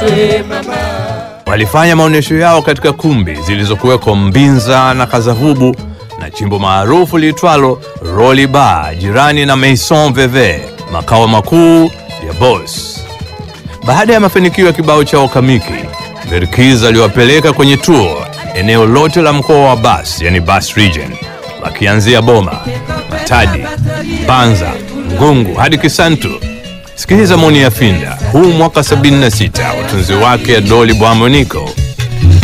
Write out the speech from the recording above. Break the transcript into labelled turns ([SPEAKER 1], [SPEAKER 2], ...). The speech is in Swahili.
[SPEAKER 1] Walifanya maonyesho yao katika kumbi zilizokuweko Mbinza na Kazavubu na chimbo maarufu liitwalo Rolly Bar jirani na Maison Veve, makao makuu ya Boss. Baada ya mafanikio ya kibao chao Kamiki, Verkiz aliwapeleka kwenye tour eneo lote la mkoa wa Bas, yani Bas Region, wakianzia Boma, Matadi, Banza, Ngungu hadi Kisantu. Sikiliza maoni ya Finda huu mwaka 76 utunzi wake Doli Bwamoniko